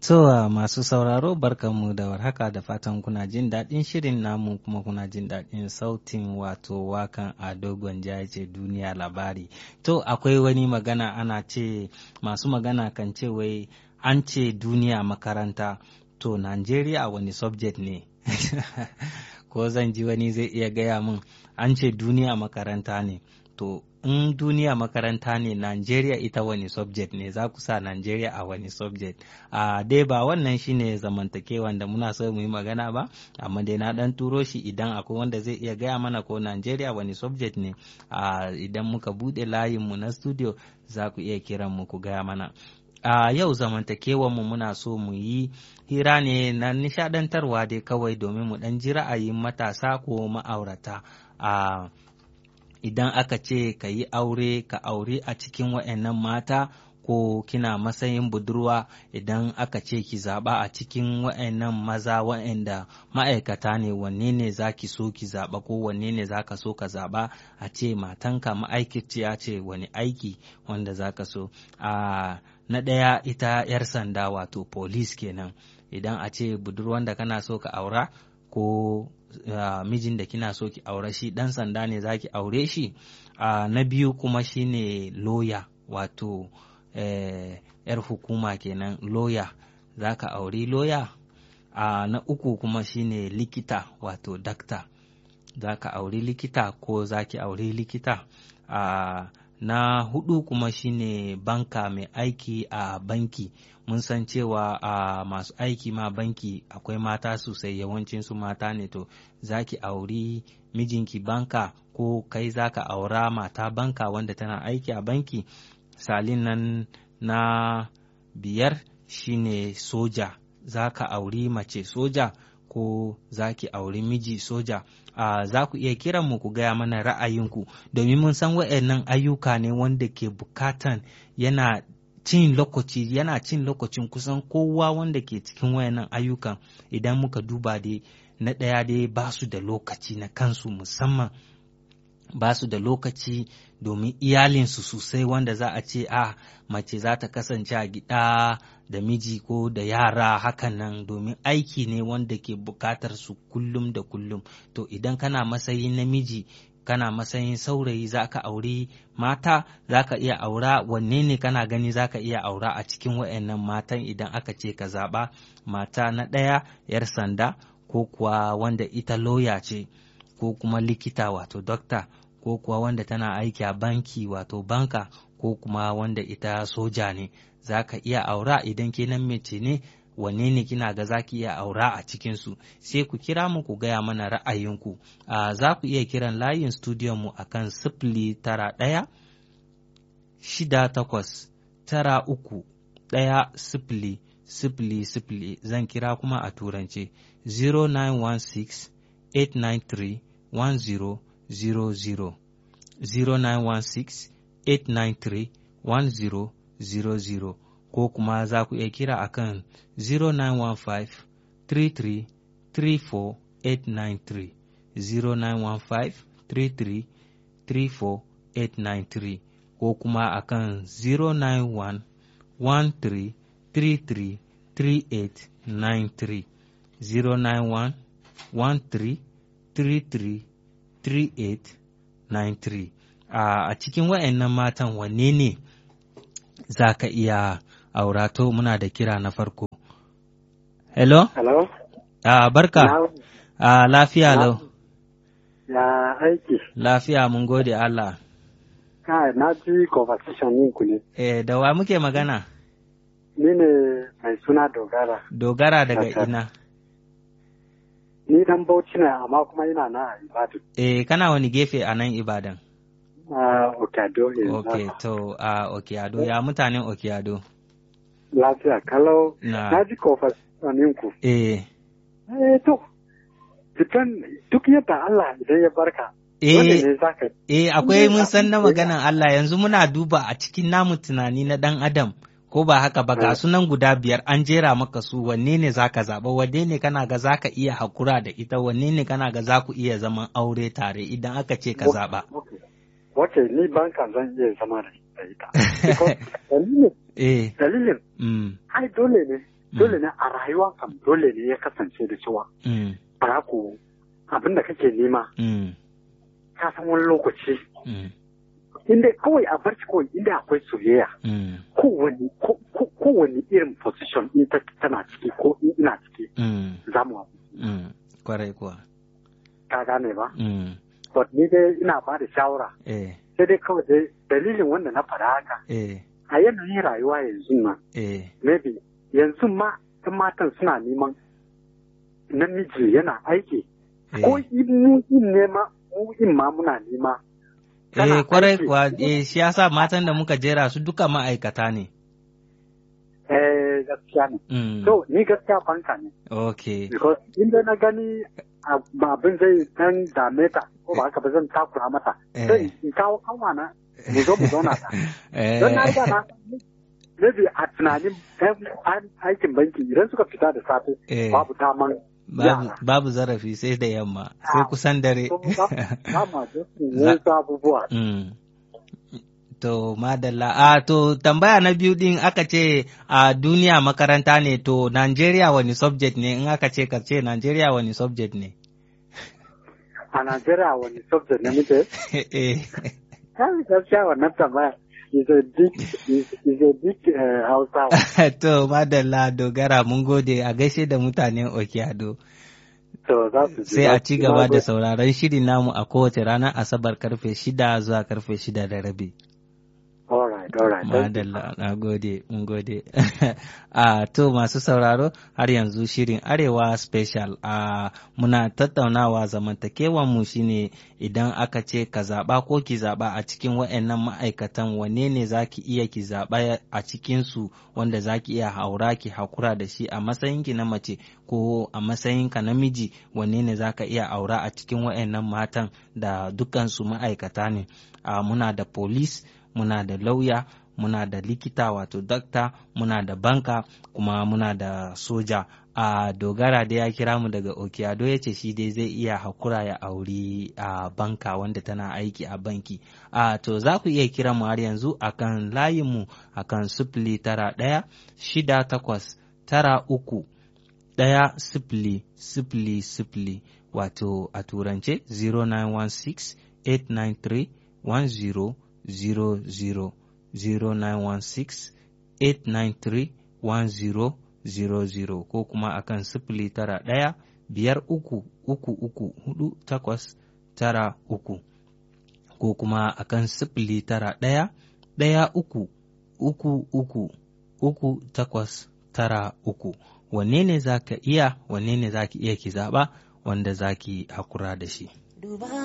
To masu sauraro barkanmu da warhaka da fatan kuna jin daɗin shirin namu kuma kuna jin daɗin sautin wato wakan a dogon ce duniya labari. To akwai wani magana ana ce masu magana kan ce wai an ce duniya makaranta to Najeriya wani subject ne. Ko zan ji wani zai iya gaya min an ce duniya makaranta ne. To in duniya makaranta ne Najeriya ita wani subject ne za ku sa Najeriya a wani subject a dai ba wannan shine zamantakewan da muna so mu yi magana ba amma dai na dan turo shi idan akwai wanda zai iya gaya mana ko Najeriya wani subject ne a idan muka bude layin mu na studio za ku iya kiran mu ku gaya mana a yau zamantakewan mu muna so mu yi hira ne na nishadantarwa dai kawai domin mu dan ji ra'ayin matasa ko ma'aurata a idan aka ce ka yi aure ka aure a cikin wa'annan mata ko kina matsayin budurwa idan aka ce ki zaɓa a cikin wa'annan maza wa'anda ma'aikata ne wanne ne za ki so ki zaɓa ko wanne ne za ka so ka zaɓa a ce matanka ma'aikaciya ce wani aiki wanda za ka so a na ɗaya ita 'yar sanda wato police kenan idan a ce budurwan da kana so ka aura ko Uh, mijin da kina so ki aure shi dan sanda ne za ki aure shi uh, na biyu kuma shine loya wato eh, yar hukuma kenan loya za ka auri loya uh, na uku kuma shine likita wato dakta za ka auri likita ko za ki auri likita na hudu kuma shine banka mai aiki a banki mun san cewa a masu aiki ma banki akwai mata sosai yawancin su mata ne to zaki auri mijinki banka ko kai zaka aura mata banka wanda tana aiki a banki salin nan na biyar shine soja zaka auri mace soja ko za ki auri miji soja uh, za ku iya kiran mu ku gaya mana ra'ayinku domin mun san wa'annan ayyuka ne wanda ke bukatan yana cin lokaci yana cin lokacin kusan kowa wanda ke cikin wayannan ayyukan idan muka duba dai na ɗaya dai ba su da lokaci na kansu musamman ba su da lokaci domin iyalinsu sosai wanda za a ce a mace za ta kasance a gida da miji ko da yara hakan nan domin aiki ne wanda ke bukatar su kullum da kullum to idan kana matsayin namiji kana matsayin saurayi za ka auri mata za ka iya aura wanne ne kana gani za ka iya aura a cikin wayannan matan idan aka ce ka zaɓa mata na ɗaya 'yar sanda ko kuwa wanda ita loya ce ko kuma likita wato dokta ko kuwa wanda tana aiki a banki wato banka ko kuma wanda ita soja ne za ka iya aura idan ke nan mace ne wanne ne kina ga za ki iya aura a cikinsu sai ku kira mu ku gaya mana ra'ayinku a za ku iya kiran layin studiyon mu akan sifili tara ɗaya shida takwas tara uku ɗaya sifili sifili sifili zan kira kuma a turance 0916 893 1000 0916-893-1000 ko kuma za ku iya kira a kan 0915-33-34-893 0915-33-34-893 ko kuma a kan 091-13-33-3893 091-13-33-3893 a cikin wa'annan matan wanne ne za ka iya aura to muna da kira na farko. Hello? Hello? Uh, barka. Uh, lafiya lau. Ya aiki. Lafiya mun gode Allah. Kai, na ji conversation ku ne. Eh, da wa muke magana? Ni ne mai suna Dogara. Dogara daga ina? Ni dan Bauchi ne amma kuma ina na a Ibadan. Eh, kana wani gefe a nan Ibadan? Uh, Okado yanzu. Ok, to a uh, Okiado, ya mutanen Okiado? Lafiya, kalau Na. na ji conversation ku. Eh, Eh, to, depend duk yadda Allah idan ya barka. Dole eh, ne za ka eh, akwai mun san na Eh, maganan Allah yanzu muna duba a cikin namu tunani na ɗan Adam. Ko ba haka ba ga Eh. sunan guda biyar an jera maka su wanne ne za ka zaɓa wanne ne kana ga za ka iya hakura da ita wanne ne kana ga za ku iya zaman aure tare idan aka ce ka zaɓa. Okay. Okay, ni banka zan iya zama da ita. Because dalilin, Eh, dalilin, mm, ai dole ne dole ne a rayuwa kam dole ne ya kasance da cewa Mm. ba ku abin da kake nema Mm. ka san wani lokaci Mm. inda kawai a barci kawai inda akwai soyayya Mm. kowane ko- ko- kowane irin position in ta tana ciki ko in ina ciki Mm. za mu haɗu. Mm. Kwarai kuwa. ka gane ba Mm. but ni dai ina ba da shawara Eh. sai dai kawai dai dalilin wanda na faɗa haka Eh. a yanayin rayuwa yanzu nan Eh. maybe yanzu ma ɗan matan suna neman namiji yana aiki ko Eh. in mu in nema mu in ma muna nema kana Eh, kwarai aiki. kuwa, eh, shi yasa matan da muka jera su duka ma'aikata ne. eh gaskiya ne Mm. so ni gaskiya banka ne Okay. because inda na gani a- ba abin zai dan dame ta ko ba haka ba zan takura mata Eh. sai in kawo kanwa na mu zo mu zauna ta Eh. don na riga na maybe a tunanin yan aikin banki idan suka fita da safe Eh. babu daman Babu, yara. babu zarafi sai da yamma, sai Ah, kusan dare. So, ba ba ma da su Za- wasu abubuwa Mm. To, madalla, a to tambaya na biyu din aka ce a duniya makaranta ne, to Najeriya wani subject ne, in aka ce ka ce Najeriya wani subject ne. a Najeriya wani subject ne muke Eh. kai gaskiya wannan tambaya is a big is, is a big uh, Hausa to, madalla dogara mun gode a gaishe da mutanen Okiado. to za su ji Sai a ci gaba da Na sauraron shirin namu a kowace ranar Asabar karfe shida zuwa karfe shida da rabi. gode. all right all right thank you. Madalla, na gode, mun gode. a to masu sauraro har yanzu shirin Arewa Special a muna tattaunawa zamantakewan mu shine idan aka ce ka zaɓa ko ki zaɓa a cikin waɗannan ma'aikatan wanne ne za ki iya ki zaɓa a cikinsu wanda za ki iya haura ki hakura da shi a matsayinki na mace ko a matsayinka namiji wanne ne za ka iya aura a cikin waɗannan matan da dukansu ma'aikata ne. a muna da police muna da lauya muna da likita wato dakta muna da banka kuma muna da soja a dogara da ya kira mu daga okiado ya ce shi dai zai iya hakura ya auri a banka wanda tana aiki a banki a to za ku iya kira mu har yanzu akan layinmu akan sifili tara ɗaya shida takwas tara uku ɗaya sifili sifili sifili wato a turance 0916 893 1000 0916 893 1000 ko kuma akan sifili tara ɗaya biyar uku uku uku hudu takwas tara uku ko kuma akan sifili tara ɗaya ɗaya uku uku uku uku takwas tara uku wanne ne za ka iya wanne ne za ki iya ki zaɓa wanda za ki hakura da shi